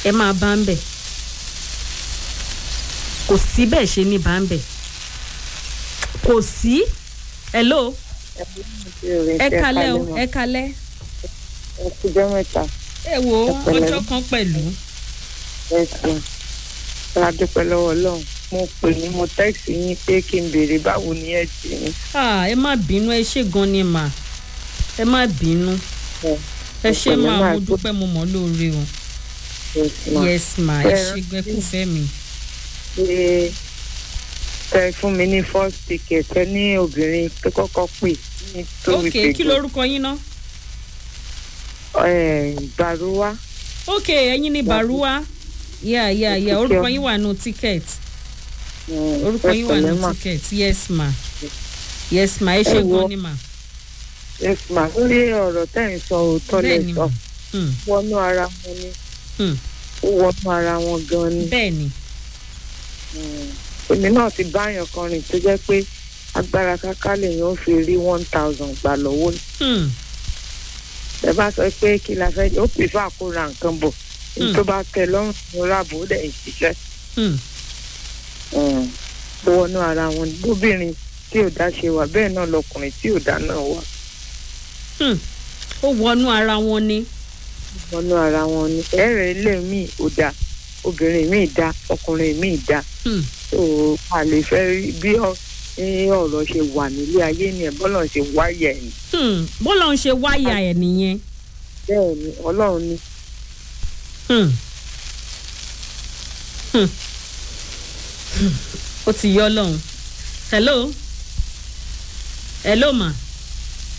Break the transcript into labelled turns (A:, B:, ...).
A: ẹ máa bá ń bẹ̀ kò sí bẹ́ẹ̀ ṣe ní bá ń bẹ̀ kò sí hello ẹ kalẹ́ o ẹ kalẹ́
B: ẹ kújọ́ mẹ́ta
A: ẹ wo
B: Ẹ pẹ̀lẹ́.
A: ọjọ́ kan pẹ̀lú
B: ẹ sùn ṣá dúpẹ́ lọ́wọ́ ọlọ́run mo pè ní mo tẹ́ẹ̀sì yín pé kí n béèrè báwo ni ẹ ti ní.
A: Ah, ẹ má bínú ẹ ṣe gan ni mà ẹ má bínú ẹ ṣe
B: pẹ̀lẹ́
A: máa
B: máa
A: mo
B: gbọ́.
A: dúpẹ́ mo mọ̀ lóore o yes ma ẹ ṣe gbẹkúfẹ́ mi.
B: ṣe tẹ fún mi ní first ticket ẹ ní obìnrin tó kọ́kọ́ pè ní tó
A: ok kí lorúkọ yín ná.
B: gbàrúwá
A: ok ẹyin ní baruwa yà yà yà
B: Ok,
A: orúkọ
B: o.
A: yín wà nù ticket orúkọ yín wà nù ticket yes ma yes ma ẹ ṣe
B: Ẹ wo.
A: gan ni ma
B: yes ma lórí ọ̀rọ̀ tẹ́ ń sọ òótọ́ lẹ
A: bẹ́ẹ̀ ni
B: sọ
A: ma Hmm,
B: wọnú ara wọn ni
A: hmm,
B: ó wọnú ara wọn gan ni.
A: bẹ́ẹ̀ ni
B: èmi náà ti báyàn kan rìn tó jẹ́ pé agbára káká lèèyàn ó fi rí one thousand gbà lọ́wọ́
A: Hmm,
B: ẹ bá sọ pé kí la fẹ́ ó pè fún àkóra nǹkan bọ̀ ní
A: Hmm.
B: tó bá tẹ lọ́rùn ní ráàbò ó dẹ̀ ń ṣiṣẹ́
A: hmm,
B: tó wọnú ara wọn ni bóbìnrin tí ò dá ṣe wà bẹ́ẹ̀ náà lọkùnrin tí ò dá náà wà
A: hmm. ó wọnú ara wọn ni
B: wọnú ara wọn ni ẹ̀rẹ̀ ilé mi ò dá obìnrin mi dá ọkùnrin mi dá
A: Hmm,
B: tó a lè fẹ́ rí bí ọ- ní ọ̀rọ̀ ṣe wà nílé ayé ni ẹ̀ bọ́lọ̀ ṣe wáyà ẹ̀ ni.
A: hmm. bọ́lá ń ṣe wáyà ẹ̀ nìyẹn.
B: bẹ́ẹ̀ ni ọlọ́run ni
A: Hmm. Hmm. Hmm. ó ti yọ lọ́hùn. hello hello ma